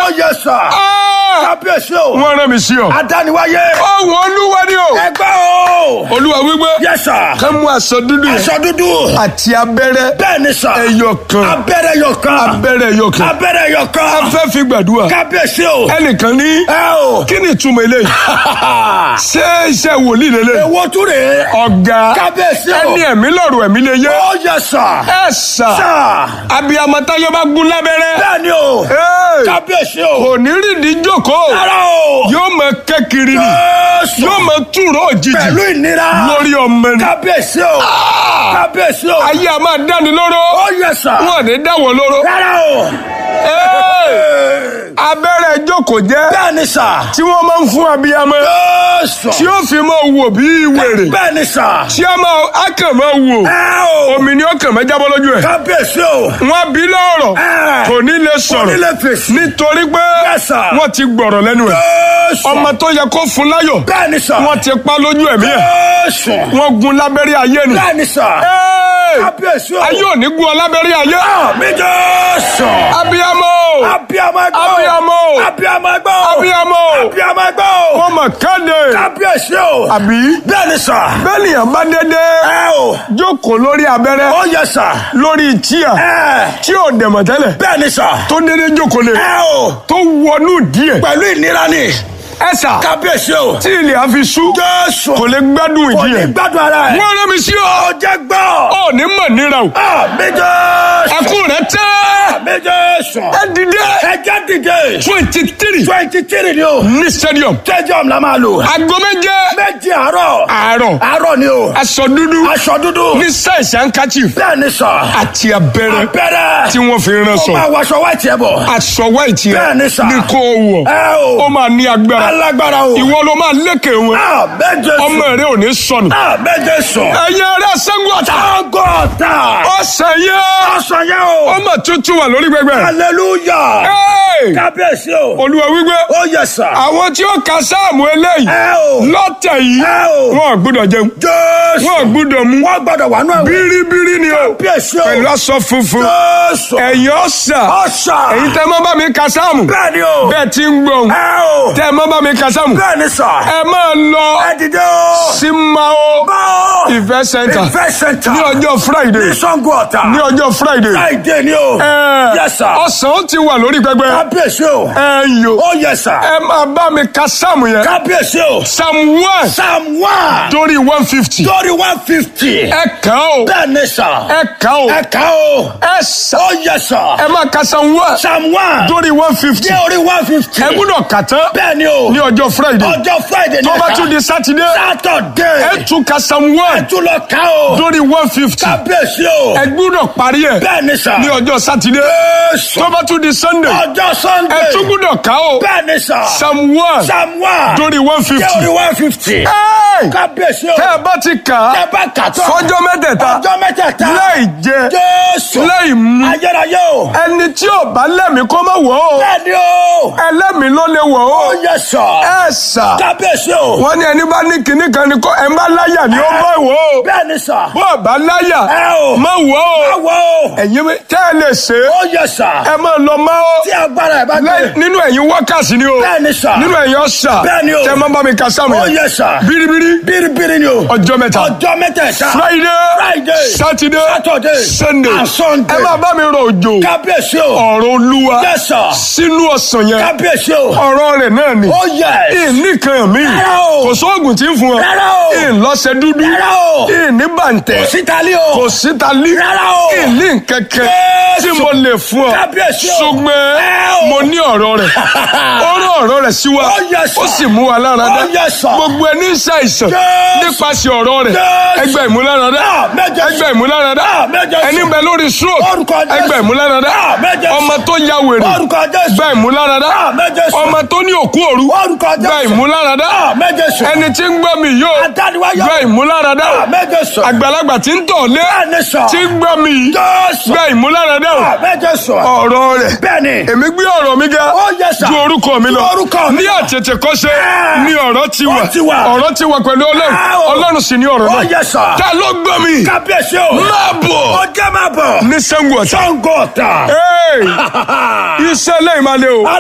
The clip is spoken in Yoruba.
yẹ sà. Ah! kábíyèsí o. wọ́n rán mi sí ọ. adániwáyé. ọ̀hún olúwa ni o. ẹgbẹ́ o. olúwa wípé yẹ sà. ká mú aṣọ dúdú yẹn aṣọ dúdú. àti abẹ́rẹ́ bẹ́ẹ̀ ni sà. ẹyọ kan abẹ́rẹ́ yọ kan. abẹ́rẹ́ ẹyọ kan abẹ́rẹ́ yọ kan. a fẹ́ fi gbàdúrà kábíyèsí o. ẹnìkan ní ẹ o. kí ni ìtumọ̀ eléyìí ṣé iṣẹ́ wòlíì lélẹ̀ èwo tún rèé. ọ̀gá kábíyèsí o. ẹni ẹ̀mí lọ́rùn ẹ̀mí lè yé ó yẹ sà. ẹ sà sà. abiyamọ táyé bá gún lábẹ́rẹ́ bẹ́ẹ̀ ni o. Hey! kábíyèsí o. kò ní rìndí jókòó rárá o. yóò mọ kẹ́kiri ni Jésù. yóò mọ túró òjijì pẹ̀lú ìnira. lórí ọmọ ni kábíyèsí o. kábíyèsí o. ayé a máa dáni lóró ó yẹ sà. wọn ò ní dáwọ́ lóró rárá o. Hey! abẹ́rẹ́ jókòó jẹ́ bẹ́ẹ̀ ni sà. tí wọ́n máa ń fún abiyamọ Jésù. tí ó fi máa wò bí wèrè bẹ́ẹ̀ ni sà. tí a máa a kàn máa wò ẹ o. omi ni ó kàn máa jábọ́ lójú ẹ̀ kábíyèsí o. wọ́n bí lọ́rọ̀ Ẹ. kò ní lè Kò ní sọ̀rọ̀ lè fèsì. nítorí pé Yes, sir. wọ́n ti gbọ̀rọ̀ lẹ́nu ẹ̀ Jésù. ọmọ tó yẹ kó fún láyọ̀ bẹ́ẹ̀ ni sà. wọ́n ti pa lójú ẹ̀mí ẹ̀ Jésù. wọ́n gun lábẹ́rẹ́ ayé ni bẹ́ẹ̀ ni sà. Hey! kábíyèsí o. ayé ò ní gun ọ lábẹ́rẹ́ ayé mi Jésù. abiyamọ abiyamọ gbọ́. abiyamọ abiyamọ gbọ́. abiyamọ abiyamọ gbọ́. wọ́n mọ̀ kéde kábíyèsí o. àbí bẹ́ẹ̀ ni sà. bẹ́ẹ̀ nìyẹn bá dédé ẹ o. jókòó lórí abẹ́rẹ́ ó yẹ sà. lórí tíà ẹ. tí ò dẹ̀mọ̀ tẹ́lẹ̀ bẹ́ẹ̀ ni sà. tó dédé jókòó lé ẹ o. tó wọnú díẹ̀ pẹ̀lú ìnira ni. ẹ̀sà kábíyèsí o. tí ilẹ̀ á fi sú Jésù. kò lè gbádùn kò ìdí ní ẹ̀ gbádùn ara ẹ̀. wọ́n rán mi sí ọ ó jẹ́ gbọ́. ọ ní mọ̀ níra o mi Jésù. ẹkún rẹ tẹ́ mi Jésù. ẹ dìde ẹ jẹ́ dìde. twenty three twenty three ni o. ní stadium stadium la máa lò. aago méje méjì àárọ̀. àárọ̀ àárọ̀ ni o. aṣọ dúdú aṣọ dúdú. ní sáìsì handkerchief bẹ́ẹ̀ ni sà. àti abẹ́rẹ́ abẹ́rẹ́. tí wọ́n fi rán ó sọ máa wọṣọ wáìtì ẹ̀ bọ̀. aṣọ white Bẹ́ẹ̀ ni sà. yẹn ní kó o wọ̀ ẹ o. ó máa ní agbára alágbára o. ìwọ ló máa lékè wọn a méje sùn. ọmọ rẹ ò ní sọnù a méje sùn. ẹ̀yin ará sẹ́gun ọ̀tá ọgọ́ta. ọ̀sẹ̀ yẹn ọsàn yẹn o. ọmọ tuntun wà lórí gbẹgbẹ hallelujah. Hey! kábíyèsí o. olúwa wípé ó yẹ sà. àwọn tí ó ka sáàmù eléyìí ẹ o. lọ́tẹ̀ yìí ẹ o. wọn ò gbúdọ̀ jẹun jésù. wọn ò gbúdọ̀ mú wọ́n gbọ́dọ̀ wà nù ẹ̀wọ̀n. bíríbírí ni o kábíyèsí o. pẹ̀lú aṣọ funfun jésù. ẹ̀yin ọ̀sà ọ̀sà. ẹ̀yin tẹ́ mọ́ bá mi ka sáàmù bẹ́ẹ̀ ni o. bẹ́ẹ̀ ti ń gbọ̀n ẹ o. tẹ́ mọ́ bá mi ka sáàmù bẹ́ẹ̀ ni sà. ẹ máa lọ ẹ dìde o. sí mao báwo. ìfẹ́ center ìfẹ́ sẹ́ńtà. ní ọjọ́ friday ní sango ọ̀tà. ní ọjọ́ friday friday ni o. ẹ Yes, sir. ọ̀sán ó ti wà lórí pẹpẹ kábíyèsí o. ẹ yò ó yẹ sà. ẹ máa bá mi ka sáàmù yẹn kábíyèsí o. psalm one psalm one. torí one fifty lórí one fifty. ẹ kàn ó bẹ́ẹ̀ ni sà. ẹ kàn ó ẹ kà o. ẹ sà ó yẹ sà. ẹ máa ka psalm one psalm one. torí one fifty ní orí one fifty. ẹ gbúdọ̀ kà tán bẹ́ẹ̀ ni o. ní ọjọ́ friday ọjọ́ friday ni tó ẹ bá kà. tún di sátidé saturday. ẹ tún ka psalm one tún lọ kà o. torí one fifty kábíyèsí o. ẹ gbúdọ̀ parí ẹ bẹ́ẹ̀ ni sà. ní ọjọ́ sátidé Jésù. tó bá tún di sunday ọjọ́ sunday. ẹ tún gbúdọ̀ kà ó bẹ́ẹ̀ ni sà. psalm one psalm one. torí one ní fifty orí one fifty. kábíyèsí o. tẹ́ ẹ bá ti kà á tẹ́ bá kà tán. fọjọ́ mẹ́tẹ̀ẹ̀ta ọjọ́ mẹ́tẹ̀ẹ̀ta. láì jẹ jésù. láì mu ayérayé o. ẹni tí ò bá lẹ́mìí kó má wọ̀ ó bẹ́ẹ̀ ni o. ẹlẹ́mìí ló lè wọ̀ ó ó yẹ sà. ẹ sà kábíyèsí o. wọ́n ní ẹni bá ní kinní kan ni kó ẹ má láyà ni ó bá wọ̀ ó bẹ́ẹ̀ ni sà. bó o bá láyà ẹ o. má wọ̀ ó báwo o. ẹ̀yin mi- tẹ́ ẹ lè ṣe é ó yẹ sà. ẹ máa lọ má ó tí agbára ẹ̀ bá lẹ́yìn- gbé. nínú ẹ̀yin wákàtí ni o bẹ́ẹ̀ ni sà. nínú ẹ̀yin ọ̀sà Bẹ́ẹ̀ ni o. tẹ́ ẹ má bá mi ka sáàmù ó yẹn yẹ sà. bíríbírí bíríbírí ni o. ọjọ́ mẹ́ta ọjọ́ mẹ́tẹ̀ẹ̀ta. friday Friday. saturday Saturday. sunday and Sunday. ẹ máa bá mi rọ òjò kábíyèsí o. ọ̀rọ̀ olúwa Yes, sir. sínú ọ̀sán yẹn kábíyèsí o. ọ̀rọ̀ rẹ̀ náà ni ó yẹ. ìníkan mi Rárá o. kò sóògùn tí ń fún ọ Rárá o. ìlọ́sẹ̀ dúdú Rárá o. ìní bàǹtẹ̀ sítálí o. kò síta lí Rárá o. ìní kẹ̀kẹ́ Jésù. tí mo lè fún ọ Kábíyèsí o. ṣùgbọ́n Ẹ o. mo ní ọ̀rọ̀ rẹ̀ ó rán ọ̀rọ̀ rẹ̀ sí wa Ó yẹ sà. ó sì mú wa lára dá Ó yẹ sà. gbogbo ẹni ń ṣàìsàn Jésù. nípasẹ̀ ọ̀rọ̀ rẹ̀ Jésù. ẹgbẹ́ ìmúláradá Ah, méje sùn. ẹgbẹ́ ìmúláradá Ah, méje sùn. ẹni bẹ lórí stroke Orúkọ Jésù. ẹgbẹ́ ìmúláradá Ah, méje sùn. ọmọ tó ya wèrè orúkọ jésù. gba ìmúláradá Ah, méje sùn. ọmọ tó ní òkú òru orúkọ gba jésù. ìmúláradá Ah, méje sùn. ẹni tí ń gbọ́ mi yóò adániwáyọ. gba ìmúláradá Ah, méje sùn. àgbàlagbà tí ń tọ̀ lé bẹ́ẹ̀ni sọ. tí ń gbọ́ mi yìí jésù. gba ìmúláradá Ah, méje sùn. ọ̀rọ̀ rẹ̀ bẹ́ẹ̀ni. èmi gbé ọ̀rọ̀ mi ga Ó yẹ sà. ju orúkọ mi lọ Ju orúkọ mi ní lọ. àtètè kọ́ṣe Ah. ní ọ̀rọ̀ ti wà Ó ti wà. ọ̀rọ̀ ti wà pẹ̀lú ọlọ́run Ah, o. ọlọ́run sì ní ọ̀rọ̀ ó náà yẹ sà. ta ló gbọ́ mi kábíyèsí o. máa bọ̀ ó jẹ́ máa bọ̀. ní Ṣàngó Ọ̀tà sango ọ̀tà. Hey! iṣẹ́ lẹ́yìn máa lé o.